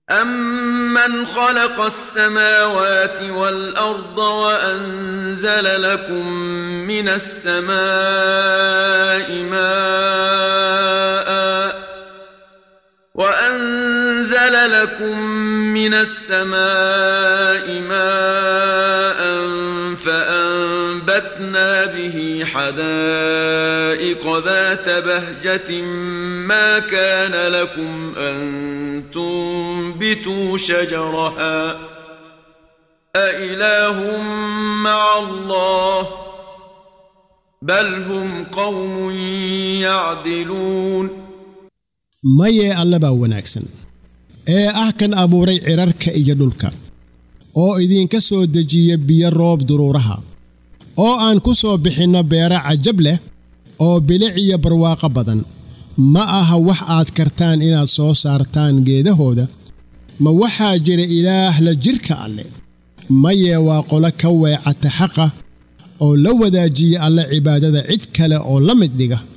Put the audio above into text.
أمن خلق السماوات والأرض وأنزل لكم من السماء ماء وأنزل لكم من السماء ماء فأنبتنا به حدائق ذات بهجة ما كان لكم أن تنبتوا شجرها أإله مع الله بل هم قوم يعدلون mayee alle baa wanaagsan ee ah kan abuuray cirarka iyo dhulka oo idinka soo dejiya biyo roob duruuraha oo aan ku soo bixinno beero cajab leh oo bilic iyo barwaaqo badan ma aha wax aad kartaan inaad soo saartaan geedahooda ma waxaa jira ilaah la jidhka alle mayee waa qolo ka weecata xaqa oo la wadaajiya alle cibaadada cid kale oo la mid dhiga